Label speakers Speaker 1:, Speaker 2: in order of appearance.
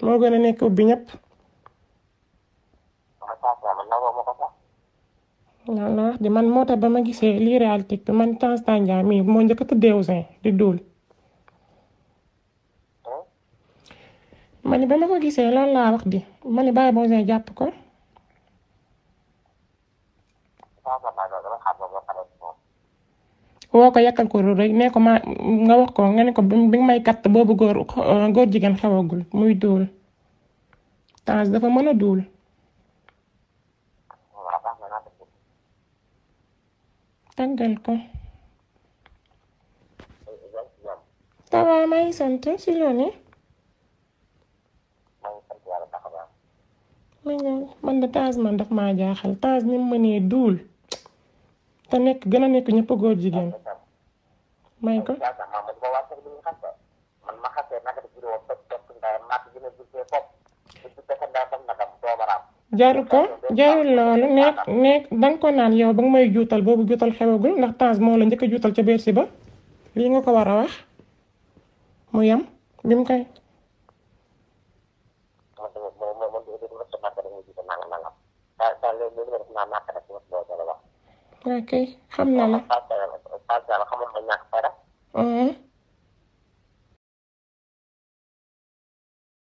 Speaker 1: moo gën a nekk ubbi ñëpp
Speaker 2: ma saa saa man nangoo ma ko sax
Speaker 1: loolu la wax di man moo tax ba ma gisee lii réalité bi man Tange Tandian mii moo njëkk a tuddee Ouzin di duul ma ni ba ma ko gisee loolu laa wax di ma ni bàyyi ba Ouzin jàpp ko
Speaker 2: saa saa maa ngi dama xam ba pare moom
Speaker 1: woo ko yàkkal ko ru rek nee ko ma nga wax ko nga ne ko bi bi nga may katt boobu góor góor jigéen xewagul muy duul Tange dafa mën a duul
Speaker 2: waaw baax na naa def
Speaker 1: tàggal ko
Speaker 2: ñoom
Speaker 1: tawa may sant si loolu
Speaker 2: maa ngi sant yàlla baax a baax
Speaker 1: mi ngi man de Tange man daf maa jaaxal Tange ni mu mënee duul te nekk gën a nekk ñëpp góor jigéen may ko
Speaker 2: saa saa maa ma duma waa sax li ñu xas man ma xasee naka def vidéo topp topp ndayam maa gën a gisee fopp bu ci fekk ndaa sam nakam doomaraam
Speaker 1: jaru ko jarul loolu nekk nekk danga ko naan yow ba nga may juutal boobu juutal xewagul ndax Tange moo la njëkk a juutal ca Bercy ba lii nga ko war a wax mu yem bi mu koy
Speaker 2: man tamit man man man du ma sama kër mu jiite nangam nangam saa saa léegi li nga def naa naa ko def ma boo jëlee wax
Speaker 1: ok xam na la
Speaker 2: saa saa saa saa xamoon ma ñàkk fayda
Speaker 1: Mhm.